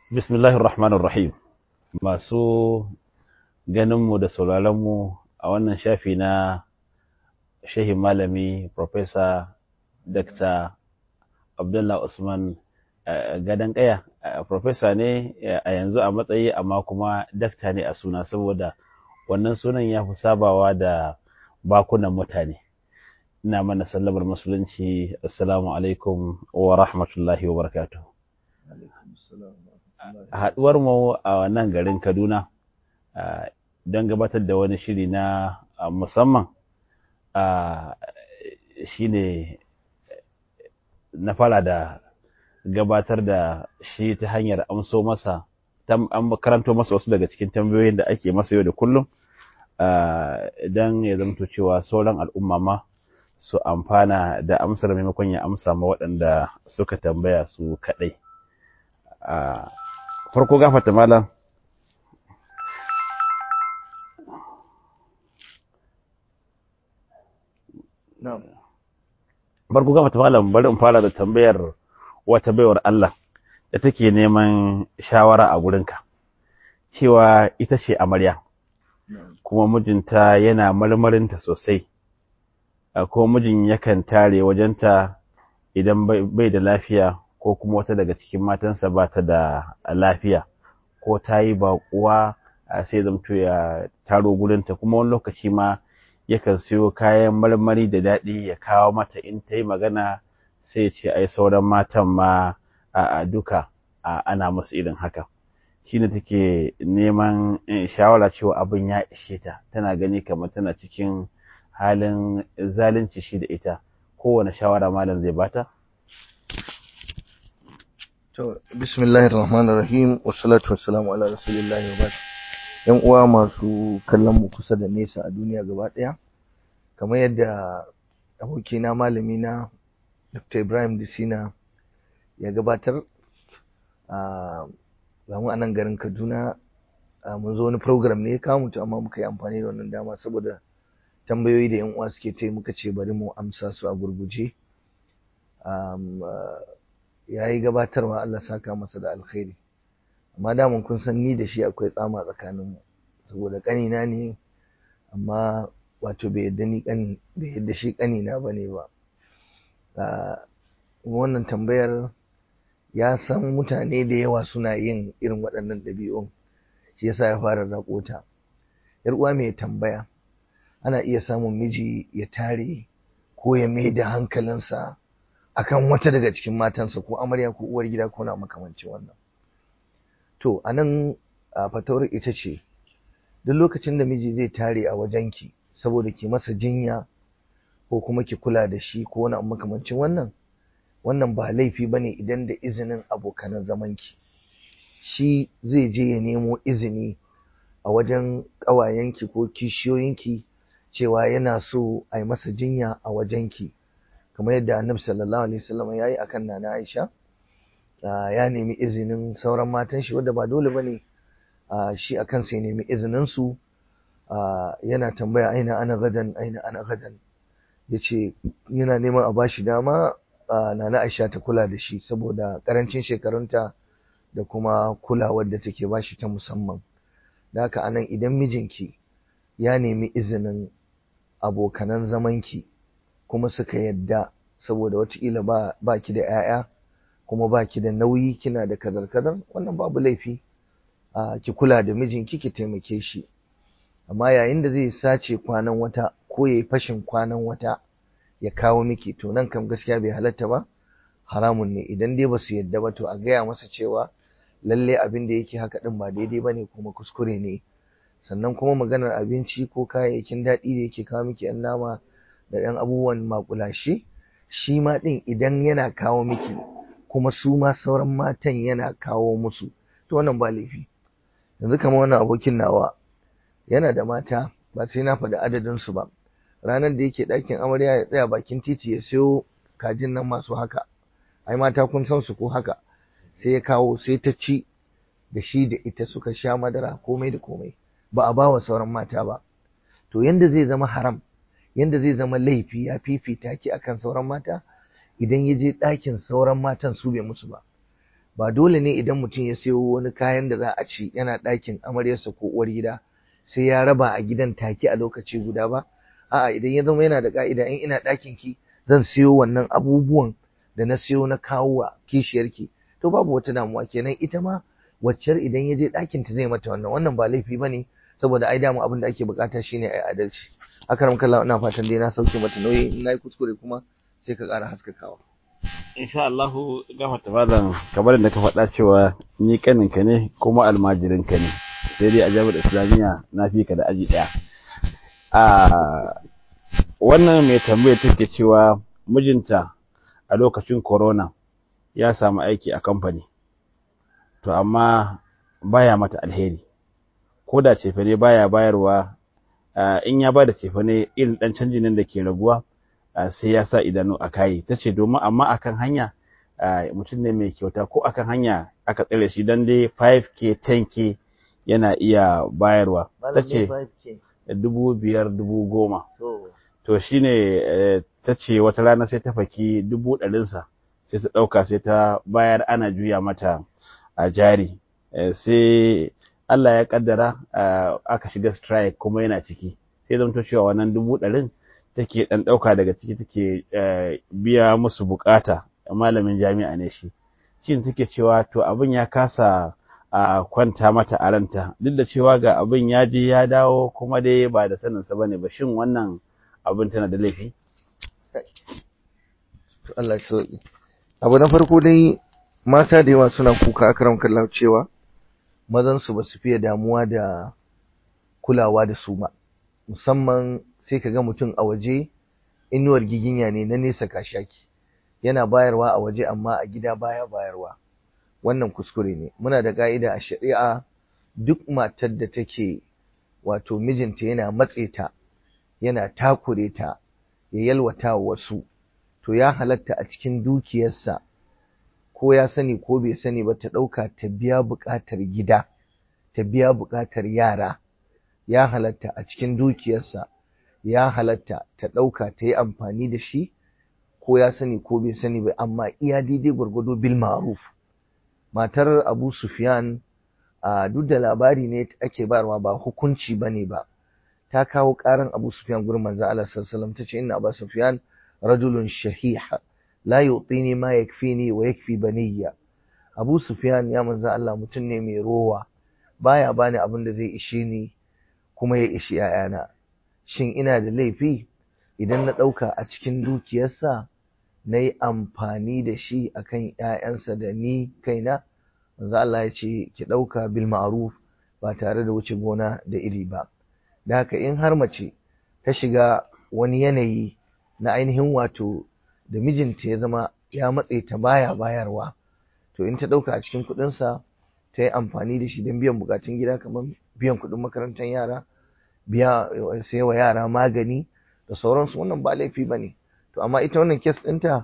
Bismillahir Rahmanir Rahim. Masu ganinmu da sauraronmu a wannan shafi na shehin malami Profesa Dr. Abdullah Usman Gadan Kaya. Profesa ne a yanzu a matsayi amma kuma dakta ne a suna saboda wannan sunan ya fi sabawa da bakunan mutane. Ina mana sallamar musulunci assalamu alaikum wa rahmatullahi wa barakatuh. haɗuwar mu a nan garin Kaduna don gabatar da wani shiri na musamman shine na fara da gabatar da shi ta hanyar amso masa an karanto masa wasu daga cikin tambayoyin da ake masa yau da kullum don ya zamto cewa sauran al'umma ma su amfana da amsar maimakon ya amsa ma waɗanda suka tambaya su kaɗai. farko gafata malam farko gafata malam bari in fara da tambayar wata baiwar Allah da take neman shawara a gurinka cewa ita ce amarya kuma mijinta yana marmarinta sosai kuma mijin yakan tare wajenta idan bai da lafiya ko kuma wata daga cikin matansa ba ta da lafiya ko ta yi baƙuwa sai zamto ya taro gurinta kuma wani lokaci ma yakan siyo kayan marmari da daɗi ya kawo mata in ta yi magana sai ya ce ai sauran matan ma a duka ana musu irin haka shine take neman shawara cewa abin ya ishe ta tana gani kamar tana cikin halin zalunci shi da ita kowane shawara malam zai bata To, bismillahir rahmanir rahim wassalatu wassalamu ala rasulillahi wa yan uwa masu kallon mu kusa da nesa a duniya gaba ɗaya kamar yadda abokina malami na Dr. Ibrahim Disina ya gabatar a mu a nan garin Kaduna mun zo wani program ne ya kawo mutu amma muka yi amfani da wannan dama saboda tambayoyi da yan uwa suke ta muka ce bari mu amsa su a gurguje ya yi gabatarwa Allah saka masa da alkhairi amma damun kun san ni da shi akwai tsama tsakaninmu saboda ƙanina ne amma wato bai yadda ni kan bai yadda shi ƙanina ba ne ba wannan tambayar ya san mutane da yawa suna yin irin waɗannan ɗabi'un shi yasa ya fara zaƙota yar uwa mai tambaya ana iya samun miji ya tare ko ya mai da hankalinsa akan wata daga cikin matansa ko amarya ko uwar gida ko na makamancin wannan to anan fatawar ita ce duk lokacin da miji zai tare a wajenki saboda ki masa jinya ko kuma ki kula da shi ko wani makamancin wannan wannan ba laifi bane idan da izinin abokanan zamanki shi zai je ya nemo izini a wajen ƙawayenki ko kishiyoyinki cewa yana so a yi masa jinya a wajenki kamar yadda annabi sallallahu alaihi wasallam ya yi akan nana Aisha ya nemi izinin sauran matan shi wanda ba dole bane shi akan sai nemi izinin su yana tambaya aina ana gadan aina ana gadan yace yana neman a bashi dama nana Aisha ta kula da shi saboda karancin shekarunta da kuma kulawar da take bashi ta musamman da haka anan idan mijinki ya nemi izinin abokanan zamanki kuma suka yadda saboda wataƙila ba, ba ki da 'ya'ya kuma ba ki da nauyi kina da kazar-kazar wannan babu laifi a ki kula da mijinki ki taimake shi amma yayin da zai sace kwanan wata ko ya yi fashin kwanan wata ya kawo miki to nan kam gaskiya bai halatta ba haramun ne idan dai ba su yadda ba to a gaya masa cewa lalle abin da yake haka din ba daidai ba ne kuma kuskure ne sannan kuma maganar abinci ko kayayyakin daɗi da yake kawo miki 'yan nama da ɗan abubuwan makulashe shi ma ɗin idan yana kawo miki kuma su ma sauran matan yana kawo musu to wannan ba laifi yanzu kamar wannan abokin nawa yana da mata ba sai na faɗi adadin su ba ranar da yake ɗakin amarya ya tsaya bakin titi ya siyo kajin nan masu haka ai mata kun san su ko haka sai ya kawo sai ta ci da shi da ita suka sha madara komai da komai ba a ba wa sauran mata ba to yanda zai zama haram yanda zai zama laifi ya fifita ki akan sauran mata idan ya je ɗakin sauran matan su bai musu ba ba dole ne idan mutum ya sayo wani kayan da za a ci yana ɗakin amaryarsa ko uwar gida sai ya raba a gidan take a lokaci guda ba a'a idan ya zama yana da ka'ida in ina ɗakin ki zan siyo wannan abubuwan da na siyo na kawo wa kishiyarki to babu wata damuwa kenan ita ma waccar idan ya je ɗakin ta zai mata wannan wannan ba laifi ba ne saboda ai dama abin da ake bukata shine ai adalci akaram kallah ina fatan dai na sauke mata nauyi in nayi kuskure kuma sai ka ƙara haskakawa insha Allah gafarta malam kamar da ka faɗa cewa ni kaninka ne kuma almajirinka ne sai dai a jami'ar islamiyya na fi ka da aji ɗaya a wannan mai tambaya take cewa mijinta a lokacin corona ya samu aiki a kamfani to amma baya mata alheri ko da cefane baya bayarwa in ya bada cefane irin dan canjin nan da ke raguwa sai ya sa idanu a kayi ta ce domin amma akan hanya mutum ne mai kyauta ko akan hanya aka tsere shi dan dai 5k 10k yana iya bayarwa ta ce dubu biyar dubu goma to shine ta ce wata rana sai ta faki dubu ɗarinsa sai ta ɗauka sai ta bayar ana juya mata a jari sai Allah ya kaddara aka shiga strike kuma yana ciki sai zamto cewa wannan dubu ɗarin take ɗan ɗauka daga ciki take biya musu bukata malamin jami'a ne shi shi take cewa to abin ya kasa a kwanta mata a ranta duk da cewa ga abin ya je ya dawo kuma dai ba da saninsa ba ne ba shin wannan abin tana da laifi Allah sauki abu na farko dai mata da yawa suna kuka akaram kallahu cewa mazan su basu fiye damuwa da kulawa da su ba musamman sai ka ga mutum a waje inuwar giginya ne na nesa kashaki yana bayarwa a waje amma a gida baya bayarwa wannan kuskure ne muna da ka'ida a shari'a duk matar da take wato mijinta yana matse ta yana takure ta ya yalwata wasu to ya halatta a cikin dukiyarsa ko ya sani ko bai sani ba ta ɗauka ta biya buƙatar gida ta biya buƙatar yara ya halatta a cikin dukiyarsa ya halatta ta ɗauka ta yi amfani da shi ko ya sani ko bai sani ba amma iya daidai gwargwado bil ma'ruf matar Abu Sufyan a duk da labari ne ake bayarwa ba hukunci bane ba ta kawo karan Abu Sufyan gurin manzo Allah sallallahu alaihi wasallam tace inna Abu Sufyan rajulun shahih la yu'tini ma yakfini wa yakfi baniyya Abu Sufyan ya manzo Allah mutum ne mai rowa baya bani abin da zai ishe ni kuma ya ishi ‘ya'yana, shin ina da laifi idan na ɗauka a cikin dukiyarsa na yi amfani da shi a kan ‘ya'yansa da ni kaina? Manzo Allah ya ce, ki ɗauka bil ma'ruf ba tare da wuce gona da iri ba. Da haka in har mace ta shiga wani yanayi na ainihin wato da mijinta ya zama ya matse ta baya bayarwa, to in ta ɗauka a cikin kuɗinsa ta yi amfani da shi don biyan bukatun gida kamar biyan kuɗin makarantar yara biya sai wa yara magani da sauransu wannan ba laifi ba ne to amma ita wannan kes ɗinta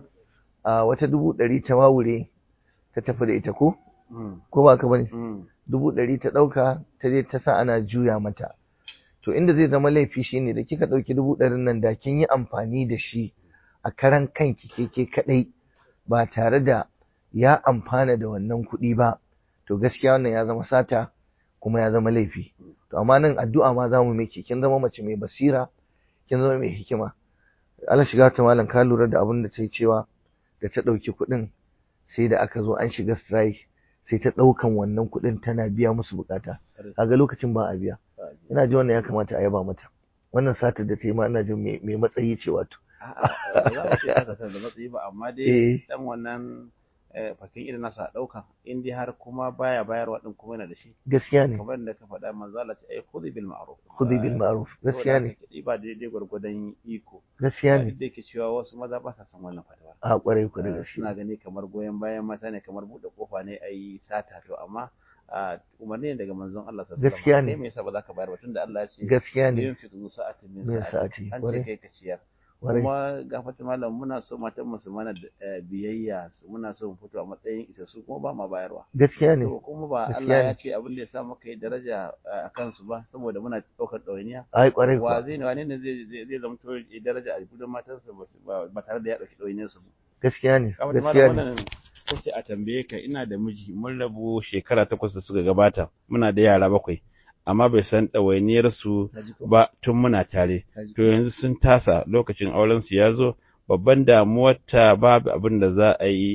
a wata dubu ɗari ta wawure ta tafi da ita ko ko ba ka bane dubu ɗari ta ɗauka ta je ta sa ana juya mata to inda zai zama laifi shine da kika ɗauki dubu ɗarin nan da kin yi amfani da shi a karan kanki ke ke kaɗai ba tare da ya amfana da wannan kuɗi ba to gaskiya wannan ya zama sata kuma ya zama laifi to amma nan addu'a ma za mu miki kin zama mace mai basira kin zama mai hikima Allah shiga ta malam ka lura da abin da ta yi cewa da ta ɗauki kuɗin sai da aka zo an shiga strike sai ta ɗaukan wannan kuɗin tana biya musu bukata kaga lokacin ba a biya ina ji wannan ya kamata a yaba mata wannan satar da ta yi ma ina jin mai matsayi ce wato a'a za mu ce satar da matsayi ba amma dai dan wannan fakin irin nasa ɗauka in dai har kuma baya bayarwa din kuma yana da shi gaskiya ne kamar da ka faɗa manzo Allah ce ai khudhi bil ma'ruf khudhi bil ma'ruf gaskiya ne ba daidai gwargwadon iko gaskiya ne da yake cewa wasu maza ba sa son wannan fatawa a kwarai ku da gaskiya suna gani kamar goyon bayan mata ne kamar buɗe kofa ne ai sata to amma umarni ne daga manzon Allah sallallahu alaihi gaskiya ne me yasa ba za ka bayar ba tunda Allah ya ce gaskiya ne yin fi sa'atin min min sa'ati sa'ati, an ce kwarai. kai ka ciyar kwarai kuma gafata malam muna so matan mu su mana eh, biyayya su muna so mu fito a matsayin isassu kuma ba ma bayarwa gaskiya ne to kuma ba Gaskiya Allah ne. ya ce abin da ya sa muka yi daraja eh, a kansu ba saboda muna ɗaukar ɗawainiya ai kwarai wa kuwa zai ne wane ne zai zai zai zama to daraja a gudun matansa ba su- ba ba tare da ya ɗauki ɗawainiyar su ba gaskiya ne gafata gaskiya malam ne wannan farko sai a tambaye ka ina da miji mun rabu shekara takwas da suka gabata muna da yara bakwai amma bai san ɗawainiyar su ba tun muna tare to yanzu sun tasa lokacin auren su ya zo babban damuwar ta babu abin da za a yi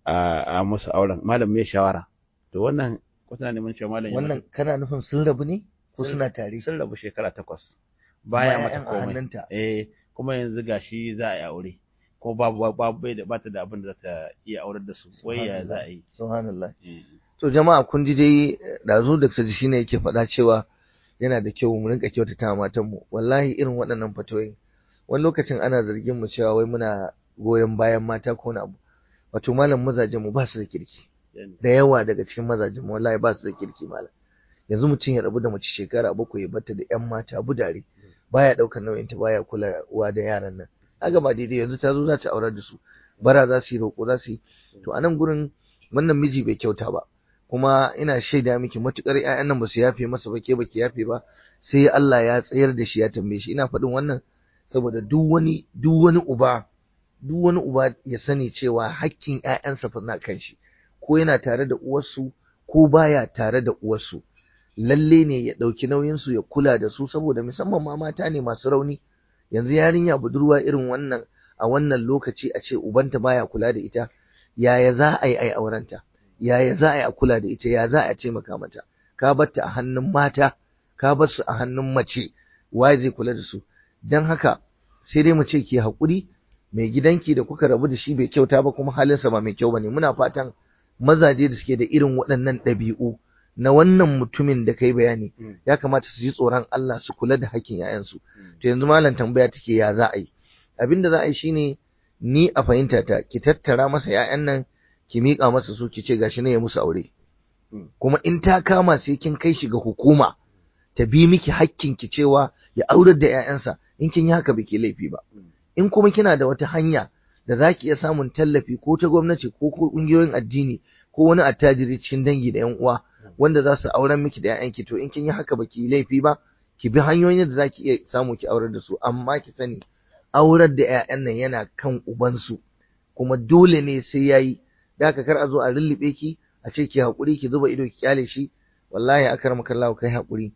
a musu auren malam mai shawara to wannan kuna neman cewa malam wannan kana nufin sun rabu ne ko suna tare sun rabu shekara takwas baya mata Bayan a komai hannunta. eh kuma yanzu gashi za a yi aure ko babu babu bai da bata da abin da za ta iya aurar da su wai ya za a yi subhanallah Eh, to jama'a kun ji dai dazu da ji shine yake faɗa cewa yana da kyau mu rinka kyautata wa matanmu wallahi irin waɗannan fatoyin wani lokacin ana zargin mu cewa wai muna goyon bayan mata ko na abu wato malam mazajen mu ba su da kirki da yawa daga cikin mazajen mu wallahi ba su da kirki malam yanzu mutum ya rabu da mace shekara bakwai ya bata da yan mata budare baya ɗaukar nauyin ta baya kulawa da yaran nan aga ba daidai yanzu ta zo za ta aurar da su bara za su yi roƙo za su yi to a nan gurin wannan miji bai kyauta ba kuma ina shaida miki matukar ƴaƴan nan ba su yafe masa ba ke ba ki yafe ba sai Allah ya tsayar da shi ya tambaye shi ina faɗin wannan saboda duk wani duk wani uba duk wani uba ya sani cewa hakkin ƴaƴansa fa na kan shi ko yana tare da uwarsu ko baya tare da uwarsu lalle ne ya ɗauki nauyin su ya kula da su saboda musamman ma mata ne masu rauni yanzu yarinya budurwa irin wannan a wannan lokaci a ce ubanta baya kula da ita yaya za a yi ai aurenta yaya za a yi a kula da ita ya za a taimaka mata ka batta a hannun mata ka bar su a hannun mace waye zai kula da su dan haka sai dai mu ce ki haƙuri mai gidanki da kuka rabu da shi bai kyauta ba kuma halinsa ba mai kyau bane muna fatan mazaje da suke da irin waɗannan ɗabi'u na wannan mutumin da kai bayani Mm. ya kamata su ji tsoron Allah su kula da hakkin 'ya'yansu to yanzu malam tambaya take ya za a yi abin da za a yi shine ni a fahimta ta ki tattara masa 'ya'yan nan ki miƙa masa su ki ce gashi ne ya musu aure Mm. kuma in ta kama sai kin kai shi ga hukuma ta bi miki hakkin ki cewa ya aurar da 'ya'yansa in kin yi haka biki laifi ba Mm. in kuma kina da wata hanya da za ki iya samun tallafi ko ta gwamnati ko ko ƙungiyoyin addini ko wani attajiri cikin dangi da 'yan uwa wanda za su auren miki da 'ya'yanki to in kin yi haka baki yi laifi ba ki bi hanyoyin da za ki iya samu ki aurar da su amma ki sani aurar da 'ya'yan nan yana kan ubansu kuma dole ne sai yayi da haka kar a zo a rullube ki a ce ki haƙuri ki zuba ido ki kyale shi wallahi akramaka Allah kai haƙuri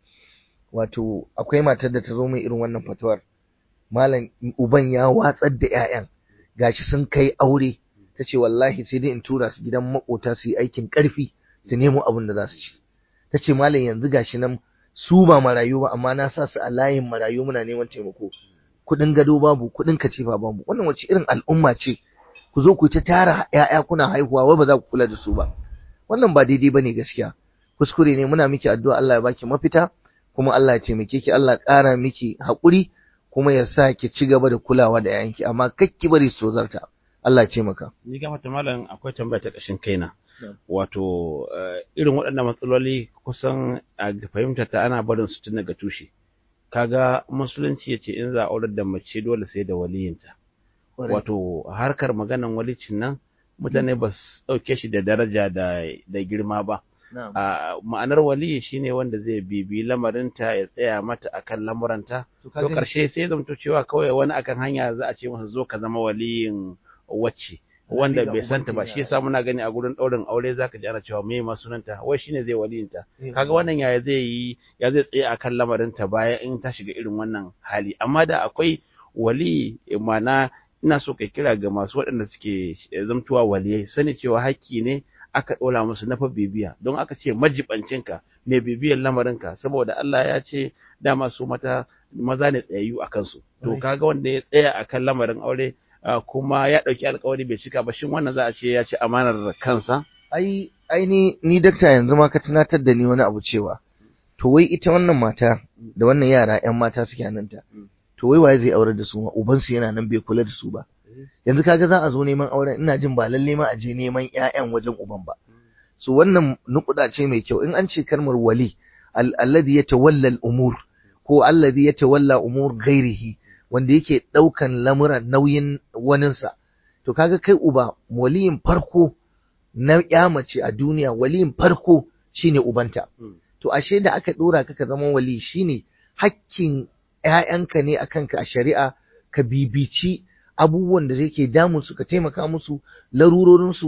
wato akwai matar da ta zo mai irin wannan fatuwar malam uban ya watsar da 'ya'yan gashi sun kai aure ta ce wallahi sai dai in tura su gidan makota su yi aikin ƙarfi su nemo abin da za su ci ta ce malam yanzu gashi nan su ba marayu ba amma na sa su a layin marayu muna neman taimako kuɗin gado babu kuɗin katifa babu wannan wace irin al'umma ce ku zo ku ta tara ƴaƴa kuna haihuwa wai ba za ku kula da su ba wannan ba daidai bane gaskiya kuskure ne muna miki addu'a Allah ya baki mafita kuma Allah ya taimake ki Allah ya ƙara miki haƙuri kuma ya sa ki ci gaba da kulawa da ƴaƴanki amma kakki bari su tozarta Allah ya taimaka ni ga mata malam akwai tambaya ta ƙashin kaina Na'am. wato eh, irin waɗannan matsaloli kusan a fahimta ta ana barin su tun daga tushe kaga musulunci ya ce in za a aurar da mace dole sai da waliyinta wato harkar maganan walicin nan mutane ba su ɗauke shi da daraja da da girma ba na'am a ma'anar waliyi shine wanda zai bibi lamarinta ya tsaya mata akan lamuranta to to karshe sai zamto cewa kawai wani akan hanya za a ce masa zo ka zama waliyin wacce wanda ga bai santa ba ubanki shi na- yasa muna gani a gurin ɗaurin aure zaka ji ana cewa me ma sunanta wai shine zai waliyinta Eh, kaga wannan yaya zai yi ya zai tsaye akan lamarinta bayan in ta shiga irin wannan hali amma da akwai wali mana ina so kai kira ga masu waɗanda suke zamtuwa waliyai sani cewa haƙƙi ne aka ɗora musu na fa bibiya don aka ce majibancinka mai bibiyar lamarinka saboda Allah ya ce dama su mata maza ne tsayayyu a kansu to Right. kaga wanda ya tsaya akan lamarin aure ah, kuma ya ɗauki alkawari bai cika ba shin wannan za a ce ya ci amanar kansa ai ai ni ni dakta yanzu ma ka tunatar da ni wani abu cewa to wai ita wannan mata da wannan yara ƴan mata suke hannunta Mm. to wai waye zai aure da su ma uban su yana nan bai kula da su ba yanzu kaga za a zo neman auren ina jin ba lalle ma a je neman ƴaƴan wajen uban ba so wannan nukuda ce mai kyau in an ce kalmar wali al- alladhi yatawalla al-umur ko alladhi yatawalla umur ghairihi wanda yake daukan lamuran nauyin waninsa to kaga kai uba waliyin farko na ya mace a duniya waliyin farko shine ubanta Mm. to ashe da aka dora ka ka zama wali shine hakkin ƴaƴanka ne akan ka a shari'a ka bibici abubuwan da yake damun su ka taimaka musu larurorin su ka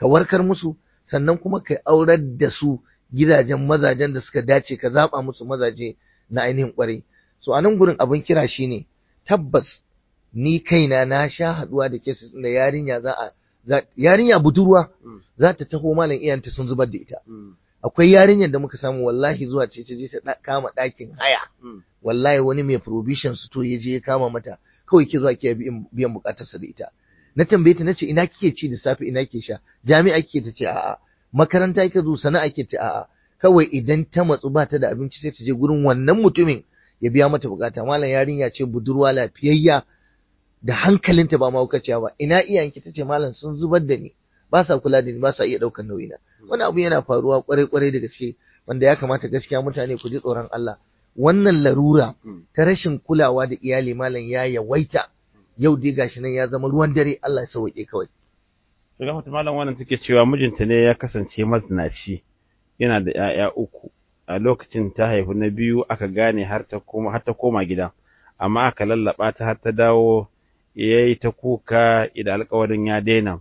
ka warkar musu sannan kuma ka aurar da su gidajen mazajen da suka dace ka zaba musu mazaje na ainihin kwarai so a nan gurin abin kira shine tabbas ni kaina na sha haduwa da cases da yarinya za a yarinya budurwa za ta taho malam iyanta sun zubar da ita akwai yarinyar da muka samu wallahi zuwa ce ce ta kama ɗakin haya wallahi wani mai provision su to ya je ya kama mata kawai ke zuwa ke biyan bukatarsa da ita na tambaye ta nace ina kike ci da safe ina kike sha jami'a kike ta ce a'a makaranta kike zo sana'a kike ce a'a kawai idan ta matsu ba ta da abinci sai ta je gurin wannan mutumin ya biya mata bukata malam yarinya ce budurwa lafiyayya da hankalinta ba mahaukaciya ba ina iyayenki tace malam sun zubar da ni ba sa kula da ni ba sa iya daukar nauyina wani abu yana faruwa kwarai kwarai da gaske wanda ya kamata gaskiya mutane ku ji tsoron Allah wannan larura ta rashin kulawa da iyali malam ya yawaita yau dai gashi nan ya zama ruwan dare Allah ya sauke kawai to ga malam wannan take cewa mijinta ne ya kasance mazinaci yana da 'ya'ya uku a lokacin ta haifi na biyu aka gane har ta koma har ta koma gida amma aka lallaba ta har ta dawo yayi ta kuka idan alƙawarin ya daina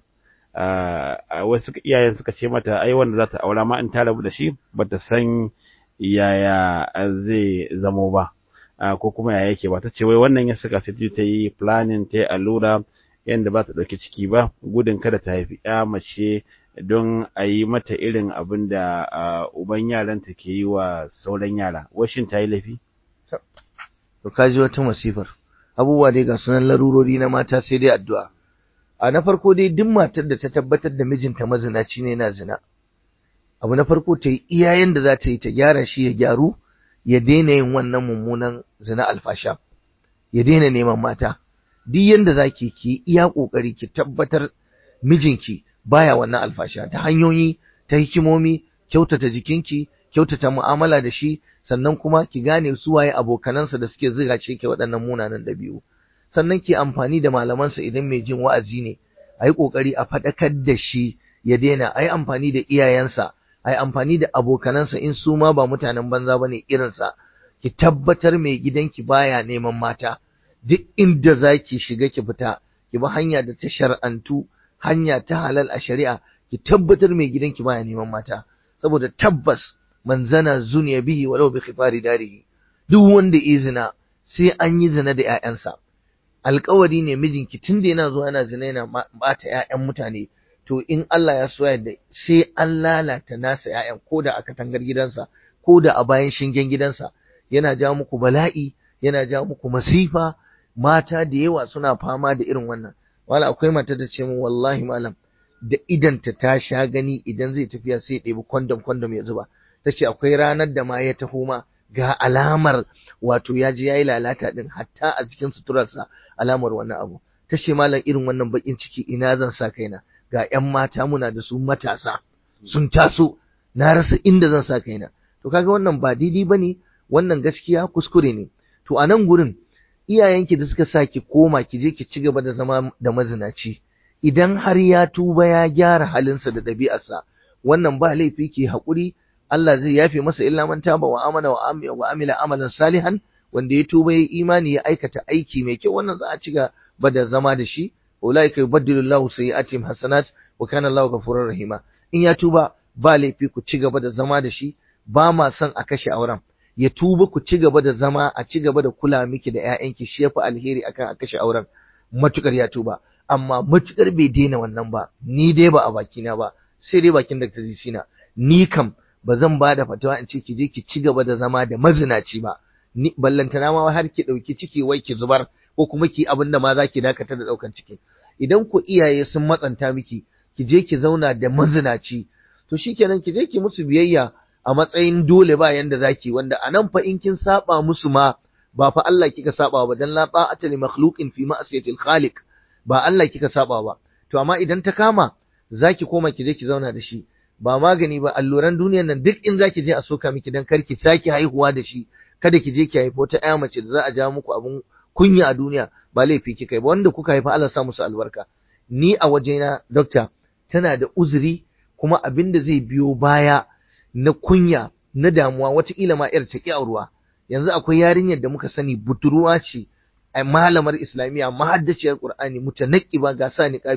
a wasu iyayen suka ce mata ai wanda za ta aura ma in ta rabu da shi bata san yaya zai zamo ba ko kuma yaya yake ba ta ce wai wannan ya saka sai ta yi planning ta yi allura yadda ba ta ɗauki ciki ba gudun kada ta haifi ya mace don a yi mata irin abin da uban yaranta ke yi wa sauran yara washin ta yi laifi to ka ji wata masifar abubuwa dai ga sunan larurori na mata sai dai addu'a a na farko dai duk matar da ta tabbatar da mijinta mazinaci ne na zina abu na farko ta yi iyayen da za ta yi ta gyara shi ya gyaru ya daina yin wannan mummunan zina alfasha ya daina neman mata duk yanda za ki ki iya ƙoƙari ki tabbatar mijinki baya wannan alfasha ta hanyoyi ta hikimomi kyautata jikinki kyautata mu'amala da shi sannan kuma ki gane su waye abokanansa da suke ziga ce ke waɗannan munanan ɗabi'u sannan ki amfani da malamansa idan mai jin wa'azi ne a yi ƙoƙari a faɗakar da shi ya daina a yi amfani da iyayensa a yi amfani da abokanansa in su ma ba mutanen banza ba ne irinsa ki tabbatar mai gidanki baya neman mata duk inda za ki shiga ki fita ki bi hanya da ta shar'antu hanya ta halal a shari'a ki tabbatar mai gidanki baya neman mata saboda tabbas man zana zuniya bihi walau bi khifari darihi duk wanda izina sai an yi zina da ƴaƴansa alƙawari ne mijinki tunda yana zuwa yana zina yana bata ƴaƴan mutane to in Allah ya so yadda sai an lalata nasa ƴaƴan ko da a katangar gidansa ko da a bayan shingen gidansa yana ja muku bala'i yana ja muku masifa mata da yawa suna fama da irin wannan wala akwai mata da ce mu wallahi malam da idanta ta sha gani idan zai tafiya sai ya ɗebi kwandam kwandam ya zuba ta ce akwai ranar da ma ya taho ma ga alamar wato ya je ya yi lalata din hatta a cikin suturarsa alamar wannan abu ta ce malam irin wannan bakin ciki ina zan sa kaina ga 'yan mata muna da su matasa sun taso na rasa inda zan sa kaina to kaga wannan ba daidai bane wannan gaskiya kuskure ne to a nan gurin iyayenki da suka sa ki koma ki je ki ci gaba da zama da mazinaci idan har ya tuba ya gyara halinsa da ɗabi'arsa wannan ba laifi ki haƙuri Allah zai yafe masa illa man taba wa amana wa amila amalan salihan wanda ya tuba ya imani ya aikata aiki mai kyau wannan za a ci gaba da zama da shi ulaika yubaddilu Allahu sayyi'atihim hasanat wa kana Allahu ghafurur rahima in ya tuba ba laifi ku ci gaba da zama da shi ba ma son a kashe auren ya tuba ku ci gaba da zama a ci gaba da kula miki da ƴaƴanki shi yafi alheri akan a kashe auren matukar ya tuba amma matukar bai daina wannan ba ni dai ba a bakina ba sai dai bakin Dr. Jisina ni kam ba zan ba da fatawa in ce ki je ki ci gaba da zama da mazinaci ba ni ballantana ma har ki dauki ciki wai ki zubar ko kuma ki abin da ma za ki dakatar da daukan ciki idan ku iyaye sun matsanta miki ki je ki zauna da mazinaci to shikenan ki je ki musu biyayya a matsayin dole ba yanda zaki wanda anan fa in kin saba musu ma ba fa Allah kika saba ba dan la ta'ata li makhluqin fi ma'siyatil khaliq ba Allah kika saba ba to amma idan ta kama zaki koma ki je ki zauna da shi ba magani ba alluran duniyan nan duk in zaki je a soka miki dan kar ki saki haihuwa da shi kada ki je ki haifo ta ƴa mace da za a ja muku abun kunya a duniya ba laifi kika yi ba wanda kuka haifa Allah sa musu albarka ni a wajena doctor tana da uzuri kuma abin da zai biyo baya na kunya na damuwa wataƙila ma yar ta ƙi auruwa yanzu akwai yarinyar da muka sani budurwa ce a malamar islamiyya mahaddaciyar qur'ani mutanaqqiba ga sa niqabi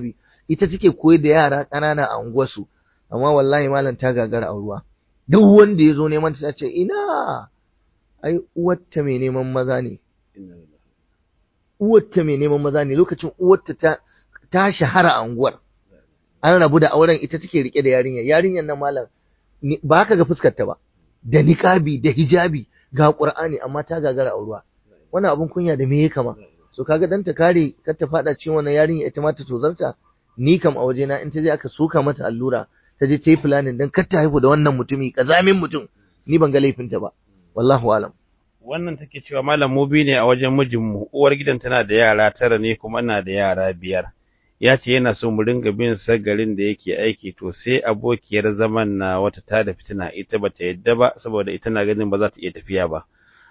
ita take koyar da yara ƙanana a unguwarsu amma wallahi malam ta gagara a ruwa duk wanda ya zo neman ta ce ina ai uwarta mai neman maza ne uwarta mai neman maza ne lokacin uwarta ta ta shahara a unguwar an rabu da auren ita take rike da yarinya yarinyar nan malam ba ka ga fuskar ta ba da niqabi da hijabi ga qur'ani amma ta gagara a ruwa wannan abun kunya da me ya kama so kaga dan ta kare kar ta fada cikin wannan yarinya ita ma ta tozarta ni kam a wajena in ta je aka soka mata allura ta je ta yi planning dan kar ta haihu da wannan mutumi kazamin mutum ni ban ga laifinta ba wallahu alam wannan take cewa malam mu bi ne a wajen mijinmu uwar gidan tana da yara tara ne kuma ina da yara biyar ya ce yana so mu ringa bin sa garin da yake aiki to sai abokiyar zaman na wata ta da fitina ita bata yadda ba saboda ita na ganin ba za ta iya tafiya ba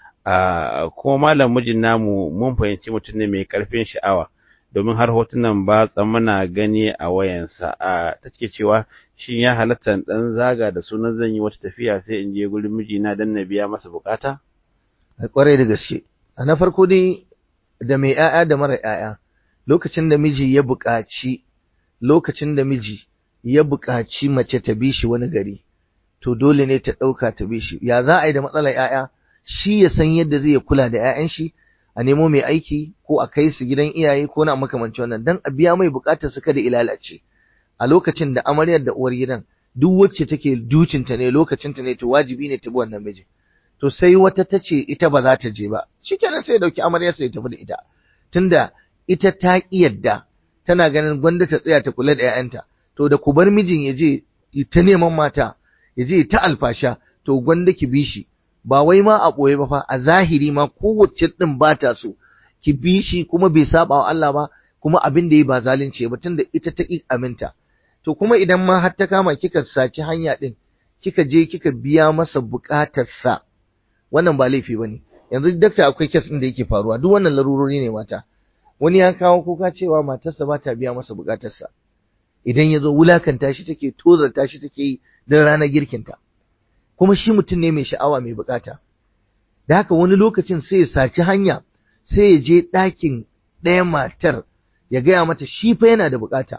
a kuma malam mijin namu mun fahimci mutum ne mai karfin sha'awa domin har hotunan ba muna gani a wayansa a take cewa shin ya halatta dan zaga da sunan zan yi wata tafiya sai in je gurin mijina dan na biya masa bukata a kwarai da gaske a na farko dai da mai 'ya'ya da mara 'ya'ya lokacin da miji ya buƙaci lokacin da miji ya buƙaci mace ta bi shi wani gari to dole ne ta ɗauka ta bi shi ya za a yi da matsalar 'ya'ya shi ya san yadda zai kula da 'ya'yan shi a nemo mai aiki ko a kai su gidan iyaye ko na makamanci wannan dan a biya mai buƙatar su kada ilalace a lokacin da amaryar da uwar gidan duk wacce take ducinta ne lokacinta ne to wajibi ne ta bi wannan miji to sai wata ta ce ita ba za ta je ba shikenan sai ya dauki amaryarsa ya tafi da ita tunda ita ta ƙi yadda tana ganin gwanda ta tsaya ta kula da 'ya'yanta to da ku bar mijin ya je ta neman mata ya je ta alfasha to gwanda ki bi shi ba wai ma a ɓoye ba fa a zahiri ma kowace ɗin ba ta so ki bi shi kuma bai saba wa Allah ba kuma abin da yi ba zalunci ba tunda ita ta ƙi aminta to kuma idan ma har ta kama kika saci hanya ɗin kika je kika biya masa buƙatarsa wannan ba laifi ba ne yanzu dakta akwai kes ɗin da yake faruwa duk wannan larurori ne mata wani ya kawo kuka cewa matarsa ba ta biya masa bukatarsa idan ya zo wulakanta shi take tozarta shi take yi don ranar girkinta kuma shi mutum ne mai sha'awa mai bukata da haka wani lokacin sai ya saci hanya sai ya je ɗakin ɗaya matar ya gaya mata shi fa yana da bukata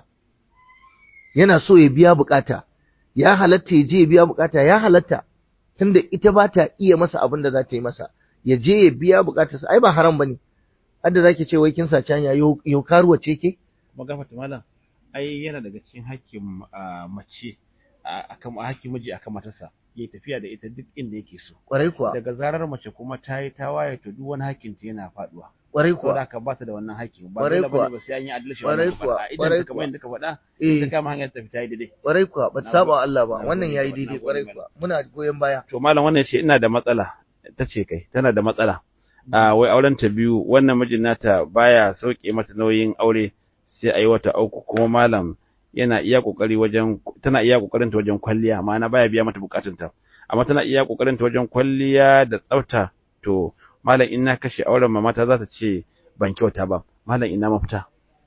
yana so ya biya bukata ya halatta ya je ya biya bukata ya halatta tunda ita ba ta iya masa abin da za ta yi masa ya je ya biya bukatarsa ai ba haram bane hadda zaki ce wai kin saci hanya yau karuwa ce ke kuma gafata malam ai yana daga cikin hakkin mace akan hakkin miji akan matarsa ya tafiya da ita duk inda yake so kwarai kuwa daga zarar mace kuma ta yi ta waye to duk wani hakkin ta yana faduwa kwarai saboda kuwa haka ba ta da wannan hakkin ba Kwarai dole kuwa. bane ba sai an yi adalci Kwarai wannan kuwa. faɗa idan Kwarai ka kamar yadda ka faɗa Eh. ita kama hanyar tafi ta yi daidai kwarai kuwa ba ta saba wa Allah ba Na wannan gode, yayi na daidai gode, kwarai malam. kuwa muna goyon baya to malam wannan ce ina da matsala ta ce kai tana da matsala a wai auren ta biyu wannan mijin nata baya sauke mata nauyin aure sai a yi wata uku kuma malam yana iya kokari wajen tana iya kokarin ta wajen kwalliya ma'ana baya biya mata bukatunta amma tana iya kokarin ta wajen kwalliya da tsafta to malam in na kashe auren mamata za ta ce ban kyauta ba malam ina mafita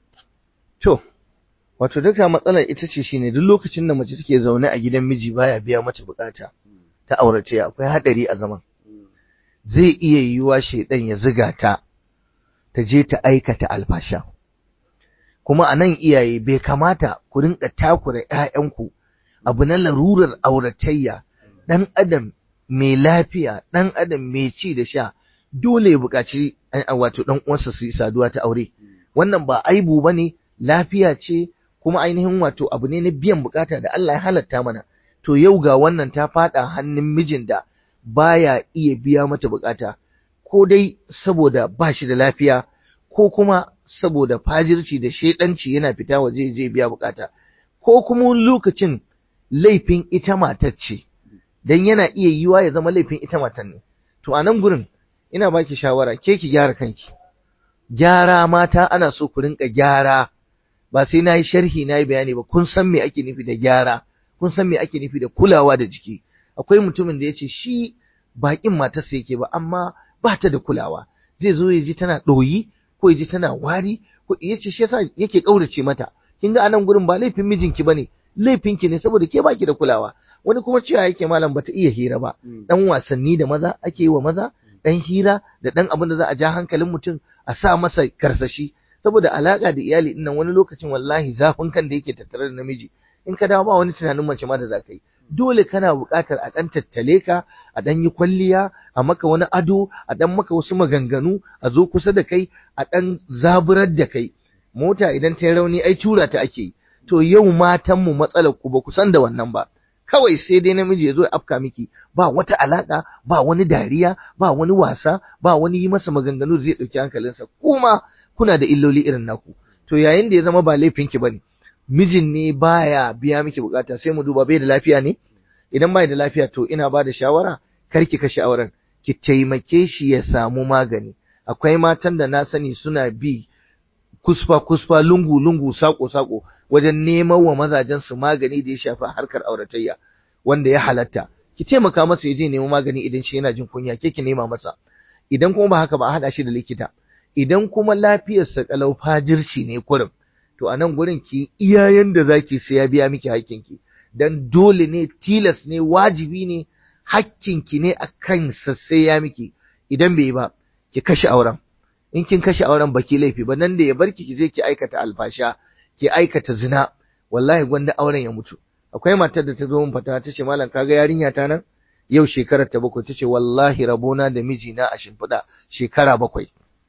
to wato duka matsalar ita ce shine duk lokacin da mace take zaune a gidan miji baya biya mata bukata ta aurace akwai hadari a zaman zai iya yiwuwa shedan ya ziga ta ta je ta aikata alfasha kuma a nan iyaye bai kamata ku rinka takura ƴaƴanku abu na larurar auratayya ɗan adam mai lafiya ɗan adam mai ci da sha dole ya buƙaci a- wato ɗan uwansa su yi saduwa ta aure wannan ba aibu ba ne lafiya ce kuma ainihin wato abu ne na biyan bukata da Allah ya halatta mana to yau ga wannan ta faɗa hannun mijin da baya iya biya mata bukata ko dai saboda ba shi da lafiya ko kuma saboda fajirci da shedanci yana fita waje ya je biya bukata ko kuma wani lokacin laifin ita matar ce dan yana iya yiwa ya zama laifin ita matar ne to a nan gurin ina baki shawara ke ki gyara kanki gyara mata ana so ku rinka gyara ba sai na yi sharhi na yi bayani ba kun san me ake nufi da gyara kun san me ake nufi da kulawa da jiki akwai mutumin da ya ce shi baƙin matarsa yake ba amma ba ta da kulawa zai zo ya ji tana ɗoyi ko ya ji tana wari ko ya ce shi yasa yake ƙaurace mata kin ga anan gurin ba laifin mijinki bane laifinki ne saboda ke baki da kulawa wani kuma cewa yake malam bata iya hira ba dan wasanni da maza ake yi wa maza dan hira da dan abin da za a ja hankalin mutum a sa masa karsashi saboda alaka da iyali din nan wani lokacin wallahi zafin kan da yake tattare da namiji in ka dawo ba wani tunanin mace ma da za ka yi dole kana buƙatar a ɗan tattale ka a ɗan yi kwalliya a maka wani ado a ɗan maka wasu maganganu a zo kusa da kai a ɗan zaburar da kai mota idan ta yi rauni ai tura ta ake yi to yau matan mu matsalar ku ba ku san da wannan ba kawai sai dai namiji ya zo ya afka miki ba wata alaka ba wani dariya ba wani wasa ba wani yi masa maganganu zai ɗauki hankalinsa kuma kuna da illoli irin naku to yayin da ya zama ba laifinki bane mijin ne baya biya miki bukata sai mu duba bai da lafiya ne idan bai da lafiya to ina ba da shawara kar ki kashe auren ki taimake shi ya samu magani akwai matan da na sani suna bi kusfa kusfa lungu lungu sako sako wajen neman wa mazajen su magani da ya shafi harkar auratayya wanda ya halatta ki taimaka masa ya je nemi magani idan shi yana jin kunya ke ki nema masa idan kuma ba haka ba a hada shi da likita idan kuma lafiyarsa kalau fajirci ne kurum to a nan gurin ki iyayen da zaki sai ya biya miki hakkinki dan dole ne tilas ne wajibi ne hakkinki ne akan sa sai ya miki idan bai ba ki kashe auren in kin kashe auren baki laifi ba nan da ya barki ki je ki aikata alfasha ki aikata zina wallahi gwanda auren ya mutu akwai matar da ta zo min fata ta ce malam kaga yarinya ta nan yau shekarar ta bakwai ta ce wallahi rabona da mijina a shimfiɗa shekara bakwai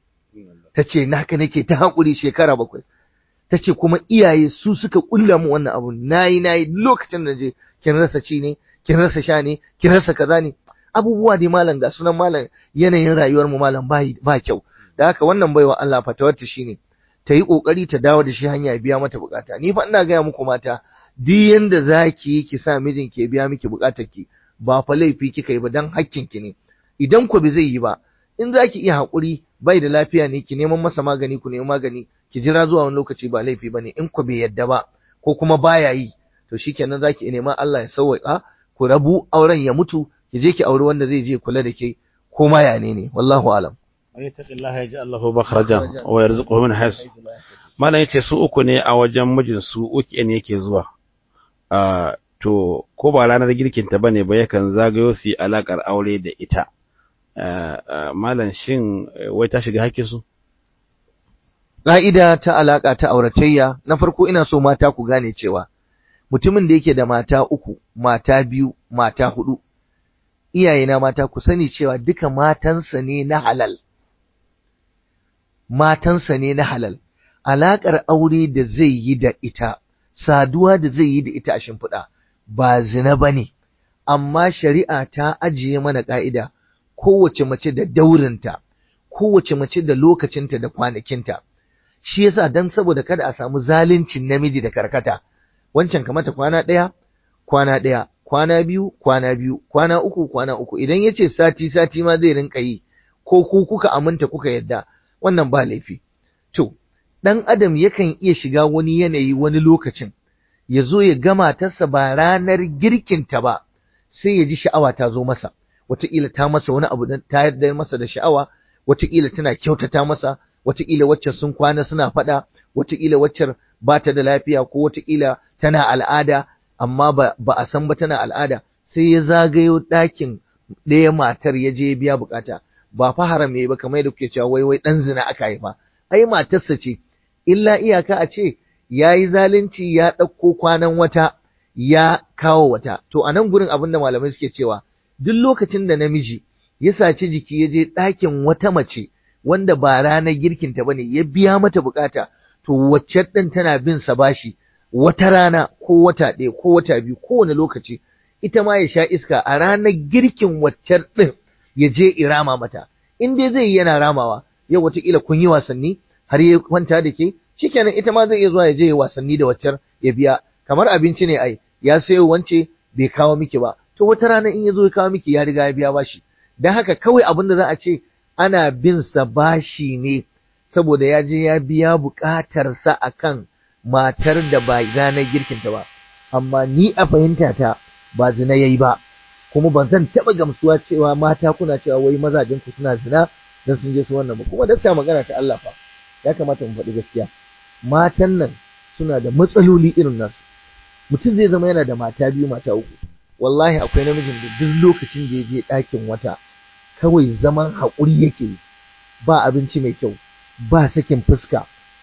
ta ce naka nake ta haƙuri shekara bakwai ta ce kuma iyaye su suka ƙulla mu wannan abu nayi nayi lokacin da je kin rasa ci ne kin rasa sha ne kin rasa kaza ne abubuwa dai malam ga sunan malam yanayin rayuwar mu malam ba ba kyau da haka wannan baiwa Allah fatawar ta shine ta yi kokari ta dawo da shi hanya biya mata bukata ni fa ina gaya muku mata duk yanda zaki yi ki sa mijin ke biya miki bukatar ki ba fa laifi kika yi ba dan hakkin ki ne idan ku bai zai yi ba in zaki iya hakuri bai da lafiya ne ki neman masa magani ku nemi magani ki jira zuwa wani lokaci ba laifi bane in ku bai yadda ba ko kuma baya yi to shikenan zaki neman Allah ya sauwaka ku rabu auren ya mutu ki je ki auri wanda zai je kula da ke ko ma ya ne ne wallahu alam man yattaqillaha yaj'al lahu makhrajan wa yarzuquhu min haythu malan yace su uku ne a wajen mijin su uku ne yake zuwa uh, to ko ba ranar girkin ta bane ba yakan zagayo su alakar aure da ita uh, uh, malan shin wai ta shiga hakkin su Ƙa'ida ta alaƙa ta auratayya, na farko ina so mata ku gane cewa, mutumin da yake da mata uku, mata biyu, mata hudu, iyayena mata ku sani cewa duka matansa ne na halal. Matansa ne na halal, alaƙar aure da zai yi da ita, saduwa da zai yi da ita a shimfiɗa, ba zina ba ne, amma shari'a ta ajiye mana ƙa'ida, kowace mace da daurinta, kowace mace da lokacinta da kwanakinta. shi yasa dan saboda kada a samu zaluncin namiji da karkata wancan kamata kwana ɗaya kwana ɗaya kwana biyu kwana biyu kwana uku kwana uku idan yace sati sati ma zai rinka yi ko ku kuka aminta kuka yadda wannan ba laifi to dan adam yakan iya shiga wani yanayi wani lokacin ya zo ya gama tasa ba ranar girkinta ba sai ya ji sha'awa ta zo masa wataƙila ta masa wani abu ta yarda masa da sha'awa wataƙila tana kyautata masa wataƙila wacce sun kwana suna faɗa, wataƙila wacce ba ta da lafiya ko wataƙila tana al'ada, amma ba, ba a san ba tana al'ada, sai ya zagayo ɗakin ɗaya matar ya je biya bukata, ba fa haram ba kamar yadda kuke cewa wai wai ɗan zina aka haifa, ai matarsa ce, illa iyaka a ce ya yi zalunci ya ɗauko kwanan wata ya kawo wata, to a nan gurin abin da malamai suke cewa, duk lokacin da namiji ya saci jiki ya je ɗakin wata mace, wanda ba ranar girkinta bane ya biya mata bukata to wacce ɗin tana bin sa bashi wata rana ko wata ɗaya ko wata biyu kowane lokaci ita ma ya sha iska a ranar girkin wacce ɗin ya je irama mata in dai zai yi yana ramawa yau wataƙila kun yi wasanni har ya kwanta da ke shikenan ita ma zai iya zuwa ya je wasanni da waccar ya biya kamar abinci ne ai ya sayo wance bai kawo miki ba to wata rana in ya zo ya kawo miki ya riga ya biya bashi dan haka kawai abin da za a ce ana bin sa bashi ne saboda ya je ya biya buƙatarsa a kan matar da ba ranar girkinta ba amma ni a fahimta ta ba zina yayi ba kuma ba zan taɓa gamsuwa cewa mata kuna cewa wai mazajen ku suna zina don sun je su wannan ba kuma dakta magana ta Allah fa ya kamata mu faɗi gaskiya matan nan suna da matsaloli irin nasu mutum zai zama yana da mata biyu mata uku wallahi akwai namijin da duk lokacin da ya je ɗakin wata kawai zaman haƙuri yake ba abinci mai kyau ba sakin fuska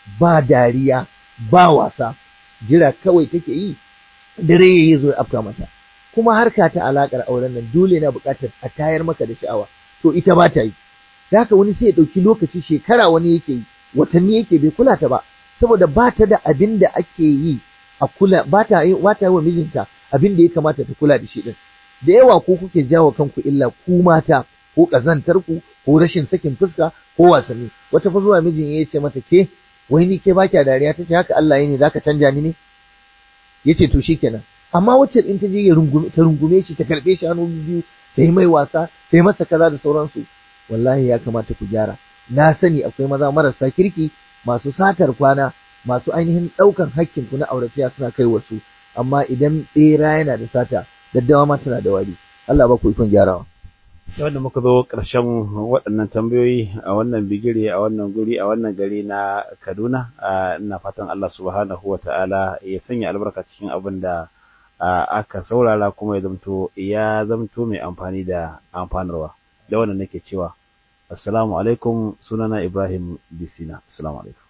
ba dariya ba wasa jira kawai take yi dare yayi zo afka mata kuma harka ta alakar auren nan dole na buƙatar a tayar maka da sha'awa to ita ba ta yi da haka wani sai ya ɗauki lokaci shekara wani yake yi watanni yake bai kula ta ba saboda ba ta da abin da ake yi a kula ba ta yi ba ta yi wa mijinta abin da ya kamata ta kula da shi din da yawa ko kuke jawo kanku illa ku mata ko kazantar ku ko rashin sakin fuska ko wasanni wata fa zuwa mijin ya ce mata ke wai ni ke baki dariya tace haka Allah ya ne zaka canja ni ne yace to shikenan amma wacce in ta je ya rungume ta rungume shi ta karbe shi hannu biyu ta yi mai wasa ta yi masa kaza da sauransu wallahi ya kamata ku gyara na sani akwai maza marasa kirki masu satar kwana masu ainihin ɗaukan hakkin ku na auratiya suna kai wasu amma idan ɓera yana da sata daddawa ma tana da wari Allah ba ku ikon gyarawa wanda muka zo ƙarshen waɗannan tambayoyi a wannan bigire a wannan guri a wannan gari na Kaduna ina fatan Allah subhanahu wa ta'ala ya sanya albarka cikin abin da aka saurara kuma ya zamto ya zamto mai amfani da amfanarwa da wannan nake cewa assalamu alaikum sunana Ibrahim Disina assalamu alaikum